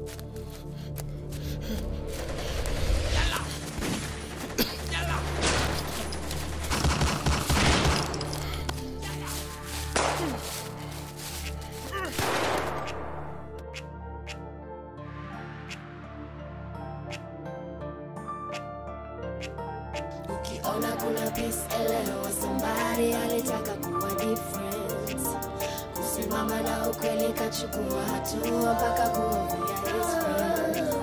Ukiona kuna peace, elewa somebody alitaka kuwa different. Kusimama na ukweli, kachukua hatua mpaka kuovia his friend.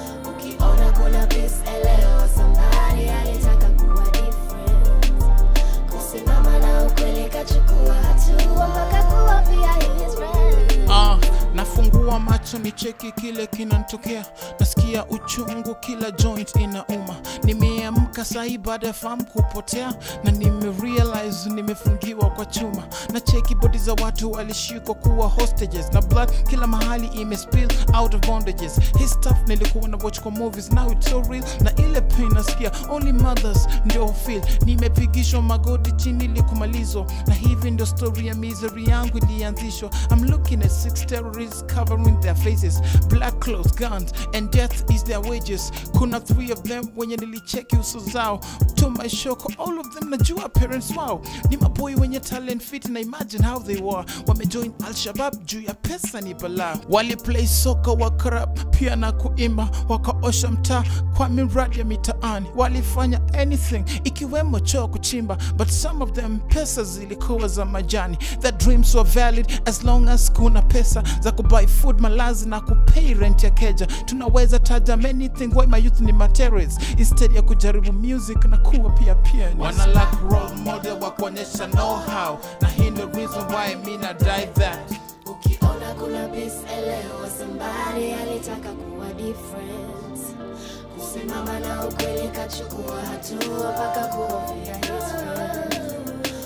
Ukiona kuna peace, elewa somebody alitaka kuwa different. Kusimama na ukweli, kachukua hatua mpaka kuovia his friend. Ah, nafungua macho ni cheki kile kinantokea, nasikia uchungu kila joint inauma. Nimeamka sahi baada ya fahamu kupotea, na nimerealize nimefungiwa kwa chuma, na cheki bodi za watu walishikwa kuwa hostages, na blood kila mahali imespill out of bondages. His stuff nilikuwa na watch kwa movies, now it's so real, na ile pain nasikia only mothers ndio feel. Nimepigishwa magoti chini ili kumalizwa, na hivi ndio story ya misery yangu ilianzishwa. I'm looking at six terrorists covering their faces, black clothes, guns, and death is their wages. Kuna three of them wenye nilicheki uso zao, to my shock all of them najua parents wao ni maboy wenye talent fit, na imagine how they were wamejoin Al-Shabab juu ya pesa ni balaa. Waliplay soka wakarap pia na kuimba, wakaosha mtaa kwa miradi ya mitaani, walifanya anything ikiwemo choo kuchimba, but some of them pesa zilikuwa za majani. Their dreams were valid as long as kuna pesa za kubuy food, malazi na kupay rent ya keja. Tunaweza taja many things why my youth ni materials instead ya kujaribu music na kuwa pia pianist. Wana lack role model wa kuonyesha know how, na hii ndio reason why mi na die that Ukiona kuna peace, elewa somebody alitaka kuwa different. Kusimama na ukweli, kachukua hatua mpaka kuovia his friend.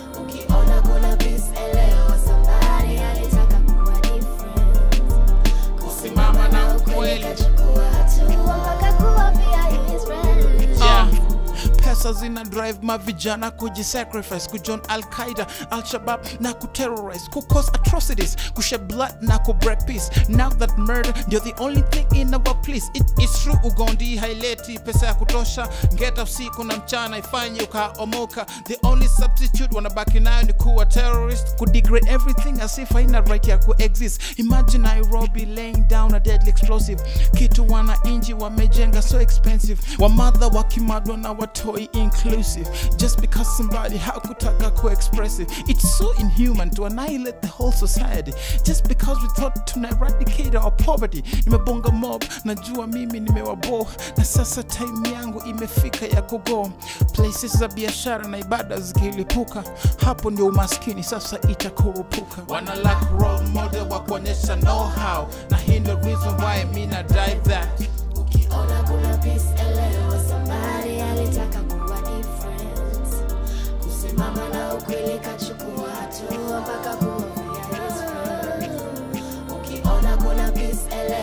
Ukiona kuna peace, elewa somebody alitaka kuwa different. Kusimama na ukweli, kachukua hatua mpaka kuovia his friend. Yeah. pesa zina drive mavijana kujisacrifice kujoin al-qaida al-shabab na kuterrorize kucause atrocities kushed blood na kubreak peace now that murder ndio the only thing in our place it is true ugondi haileti pesa ya kutosha ngeta usiku na mchana ifanye ukaomoka the only substitute wanabaki nayo ni kuwa terrorist kudegrade everything as if haina right ya kuexist imagine nairobi laying down a deadly explosive kitu wananchi wamejenga so expensive wamadha wakimadwa na watoi inclusive just because somebody hakutaka ku expressive it's so inhuman to annihilate the whole society just because we thought tuna eradicate our poverty nimebonga mob najua mimi nimewabo na sasa time yangu imefika ya kugo places za biashara na ibada zikilipuka hapo ndio umaskini sasa itakurupuka wana lack role model wa kuonyesha know how na hii ndio reason why mi na drive that Ukiona kuna peace, elewa somebody alitaka kuwa different. Kusimama na ukweli, kachukua hatua mpaka kuovia his friend. Ukiona kuna peace, elewa